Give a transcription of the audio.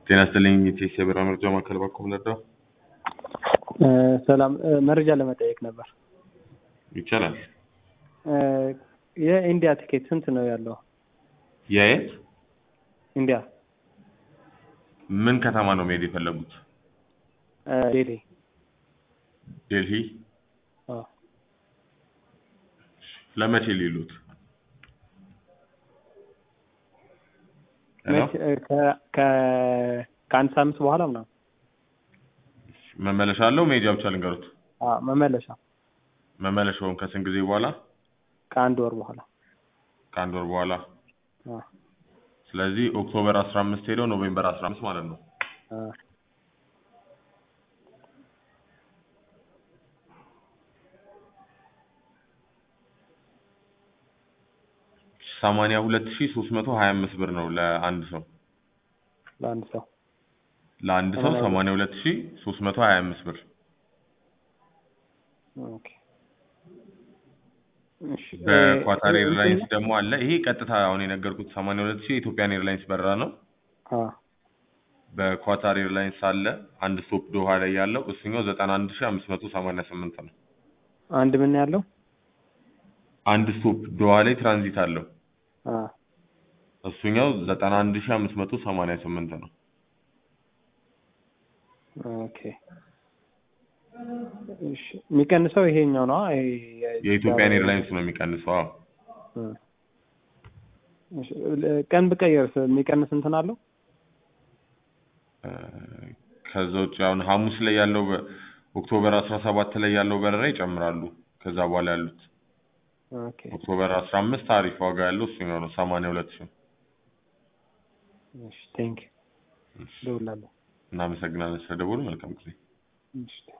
ጤና ይስጥልኝ የቴክስ የበረራ መረጃ ማዕከል ባኮ ምንረዳው ሰላም መረጃ ለመጠየቅ ነበር። ይቻላል። የኢንዲያ ቲኬት ስንት ነው ያለው? የየት ኢንዲያ ምን ከተማ ነው መሄድ የፈለጉት? ዴሊ ዴልሂ ለመቼ ሊሉት? ሄሎ? ከአንድ ሳምንት በኋላ ምናምን መመለሻ አለው መሄጃ ብቻ ልንገሩት? አዎ፣ መመለሻ መመለሻውን ከስንት ጊዜ በኋላ? ከአንድ ወር በኋላ ከአንድ ወር በኋላ። አዎ፣ ስለዚህ ኦክቶበር 15 ሄደው ኖቬምበር 15 ማለት ነው። አዎ። ሰማንያ ሁለት ሺህ ሶስት መቶ ሀያ አምስት ብር ነው ለአንድ ሰው ለአንድ ሰው ለአንድ ሰው ሰማንያ ሁለት ሺህ ሶስት መቶ ሀያ አምስት ብር ኦኬ። እሺ፣ በኳታር እ- ኤርላይንስ ደግሞ አለ። ይሄ ቀጥታ አሁን የነገርኩት ሰማንያ ሁለት ሺህ የኢትዮጵያን ኤርላይንስ በረራ ነው። አዎ፣ በኳታር ኤርላይንስ አለ አንድ ስቶፕ ዶሃ ላይ ያለው እሱኛው ዘጠና አንድ ሺህ አምስት መቶ ሰማንያ ስምንት ነው። አንድ ምን ያለው? አንድ ስቶፕ ዶሃ ላይ ትራንዚት አለው አዎ፣ እሱኛው ዘጠና አንድ ሺህ አምስት መቶ ሰማንያ ስምንት ነው። ኦኬ። እሺ፣ የሚቀንሰው ይሄኛው ነው። ይሄ የኢትዮጵያን ኤርላይንስ ነው የሚቀንሰው። አዎ እ። እሺ፣ ቀን ብቀየርስ የሚቀንስ እንትን አለው? እ፣ ከዛ ውጭ አሁን ሐሙስ ላይ ያለው በ- ኦክቶበር አስራ ሰባት ላይ ያለው በረራ ይጨምራሉ። ከዛ በኋላ ያሉት ኦኬ። ኦክቶበር አስራ አምስት አሪፍ ዋጋ ያለው እሱኛው ነው ሰማንያ ሁለት ሺህ እሺ፣ ቴንክ ዩ። እደውላለሁ። እናመሰግናለን ስለደወሉ መልካም ጊዜ እሺ